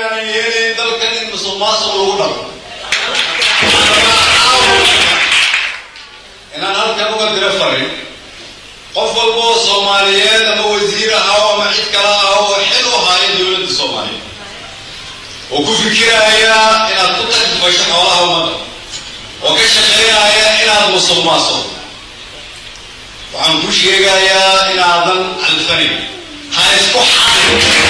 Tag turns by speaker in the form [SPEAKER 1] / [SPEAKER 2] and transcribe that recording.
[SPEAKER 1] inaan yeelayn dalkan in musuq maasuq lagu dhaqo inaan halkan uga dira farin qof walba oo soomaaliyeed ama wasiir ahaw ama cid kale ah oo xil u haya dowladda soomaaliyeed oo ku fikiraya inaad ku takdifasho xoolaha ummadda oo ka shaqaynaya inaad musuq maasuq waxaan ku sheegayaa inaadan calfanin ha isku xarin